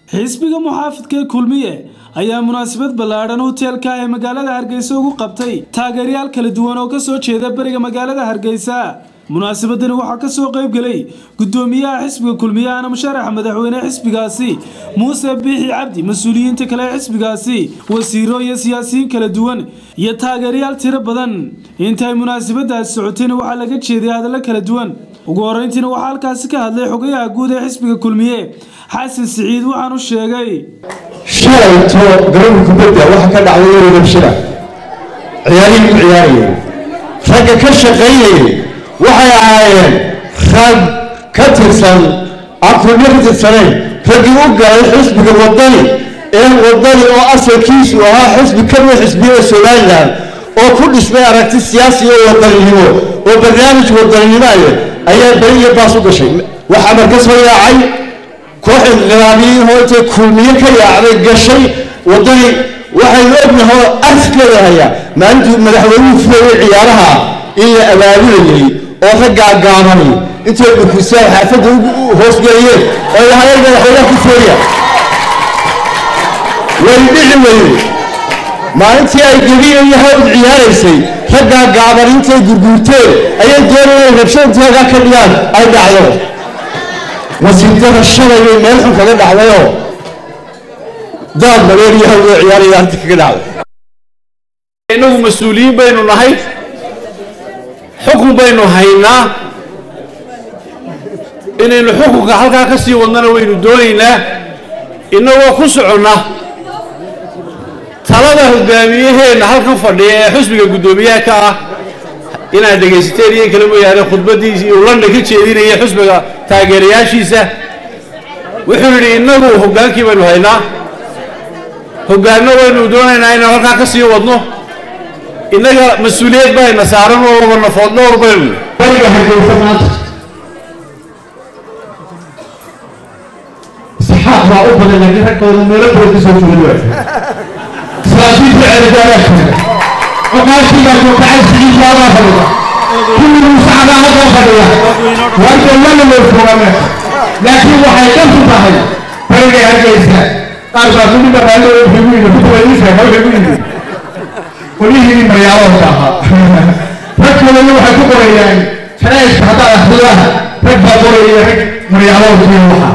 xisbiga muxaafidka ee kulmiye ayaa munaasabad ballaadhan hoteelka ee magaalada hargeysa ugu qabtay taageerayaal kala duwan oo kasoo jeeda beriga magaalada hargeysa munaasabadani waxaa kasoo qayb gelay gudoomiyaha xisbiga kulmiye ana musharaxa madaxweyne xisbigaasi muuse biixi cabdi mas-uuliyiinta kale ee xisbigaasi wasiiro iyo siyaasiyiin kala duwan iyo taageerayaal tiro badan intaay munaasabadaasi socotayna waxaa laga jeeday hadallo kala duwan ugu horeyntiina waxaa halkaasi ka hadlay xogayaha guud ee xisbiga kulmiye xasan siciid waxaanu sheegay shalayto garoonka kubadda waxa ka dhacday erogabshira ciyaarihii ku ciyaarayay ragga ka shaqaynayay waxay ahaayeen rag ka tirsan afurma ka tirsanayn raggii u galay xisbiga wadani ee wadani oo asalkiisu ahaa xisbi ka mid xisbiyada somalilan oo ku dhismay aragti siyaasi oo wadaninimo oo barnaamij wadaninimo ah ayaa beri iyo baas u gashay waxaa marka soo yaacay koox inqilaabiyiin oo intay kulmiye ka yaacday gashay wadani waxaynu ognahay oo askeeda hayaa maalintuu madaxweynuhu fulayay ciyaaraha in la abaabulayay oo raggaa gaabani intay dhukusaan xaafadda hoosgeliyeen oo lahayeen madaxweynaha ku fooya way dhici weyday maalintii ay gebiya iyo hawd ciyaaraysay raggaa gaaban intay gurguurteen ayay doonayeen rabshadantaagaa ka dhigaan ay dhacdo wasiirdada shalay bay meel xun kaga dhacdayoo daad madeer iyo hawd oo ciyaaraya halka kaga dhacday innagu mas-uuliyiin baynu nahay xukun baynu haynaa inaynu xukunka halkaa ka sii wadnana waynu doonaynaa innagoo ku soconna talada hogaamiyaheenna halkan fadhiya ee xusbiga guddoomiyaha ka ah inaad dhegaysateen iyo kale mooyaane khudbaddiisii uu london ka jeedinaya xusbiga taageerayaashiisa wuxuu yidhi innagu hoggaankii baynu haynaa hoggaanno waynu doonaynaa inaan halkaa ka sii wadno innaga mas-uuliyad bayna saaran oo waba nafood dhowr baynu bariga hargeysa maanta saxaaq baa u badan laakiin raggooda meelo badan ka soo jeeda waay salaadiinta ceerigaabaa jira cuqaashiibaa joogtacay siciidbaabaa fadhida kulli muusacabaa halkaa fadhiya warka lana loo fogaame laakiin waxay dhantu tahay bariga hargeysa qaar baa kulli dhaqaalo wuxuu ku yidhi kutuba iisa wuxuu ku yidhi qolyihii maryaaloodka ahaa ragkoodana waxay ku qorayaan sharaaishka haddaad akhriyaha rag baa qoraya rag maryaaloodkiyo waxa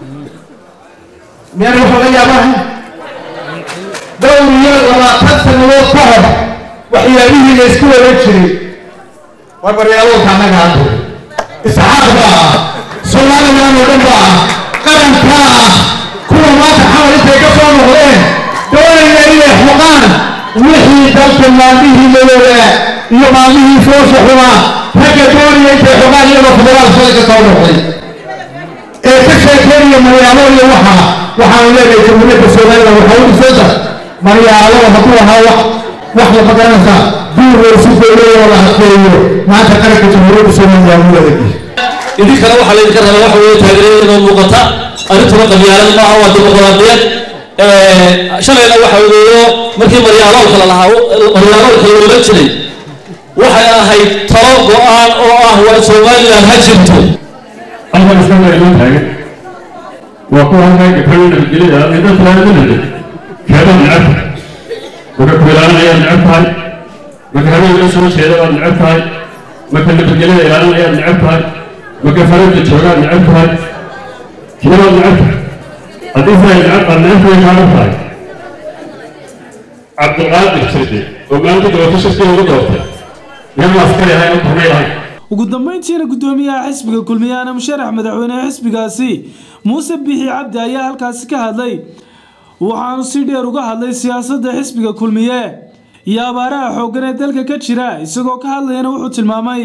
miyana waxa la yaabaha dhowr iyo labaatan sannadood ka hor waxyaabihii la isku wada jiray war maryaaloodka annaga hadda isxaaq baa ah somalilan oo dhan baa ah qarankaa ah kuwa maanta xamal intay ka soo noqdeen doonayna inay xuqaan wixii dalka maalmihii madoogaa iyo maalmihii foosha xumaa ragga doonaya intay xogaan iyagoo federaal shalay ka soo noqday ee ka sheekeynaya maryaalo iyo waxaa waxaanu leedahay jamhuuriyadda somalilan waxaa u dhisanta maryaalo hadduu ahaa wax wax la magaranaysaa duur laysu dowlaya oo la adkeeyo maanta qaranka jamhuuriyadda somalilan u wadagi idinkana waxaa laydinka rabaa waxa weeye taageeradeedoo muuqata arrintuna qabyaalad maaha waa dimuqraadiyad shalayna waxa weeyo markii maryaaloolka la lahaa maryaaloolka la oran jiray waxay ahayd talo go-aan oo ah waa somalilan ha jirto halkan iskama inoo taagan waa kuwa halkaa gabdhaha nabadgelida ee dadka laga nabad keeda necab maka kuilaalinaya necab tahay maka habeenka soo jeeda baad necab tahay maka nabadgelida ilaalinaya necab tahay maka farada joogaa necab tahay kibaad necab tahay haddii siday necab aad necab tahay kaaga tahay cabdulqaadir jirde oo maalinta gabato shirkii ugu doortay nin askari ahay oo kornay ahay ugu dambeyntiina gudoomiyaha xisbiga kulmiye ana musharax madaxweyneha xisbigaasi muuse biixi cabdi ayaa halkaasi ka hadlay waxaanu si dheer uga hadlay siyaasadda xisbiga kulmiye iyo abaaraha xooggan ee dalka ka jira isagoo ka hadlayana wuxuu tilmaamay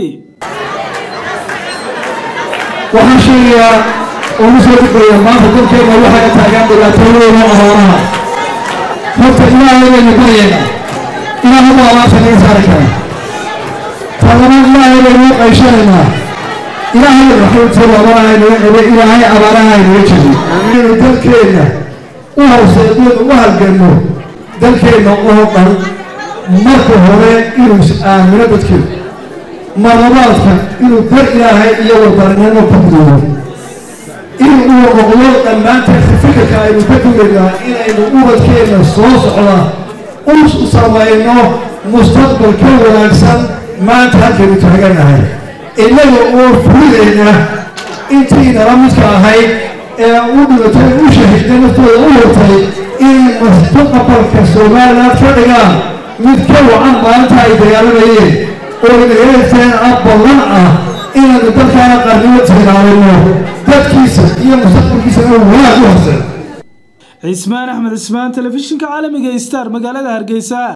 waxaan sheegayaa oo u soo degaya maanta dalkeena waxay taagaan dhibaatooyin abaaraha horta ilaahay baynu baryayna inaan hadda abaarta laga saari kara talabaad ilaahay baynu u qayshanaynaa ilaahay raxmatu labana aynaga qabe ilaahay abaaraha aynaga jirin inaynu dalkeenna u horseedno u halganno dalkeenna oo dhan marka hore inuu is-aamino dadkeenu marlabaadka inuu dar ilaahay iyo warbarinimo ku gudoobo in uu noqdo dhammaanteed fikirka aynu ka dugaynaa inaynu ubadkeenna soo socda u samayno mustaqbal ka wanaagsan maanta halkaynu taaganahay innaga oo fulidayna intii nala midka ahayd ee u dhibatay u shahiday naftooda u hortay inay mustaqbalka somaliland ka dhigaan mid ka wacan maalinta ay dagaalamayeen oo nagaeteen ah ballan ah inaynu dalkaana qarnimo tiiraarino dadkiisa iyo mustaqbalkiisana wanaag u horsan cismaan axmed cismaan telefishinka caalamiga star magaalada hargeysa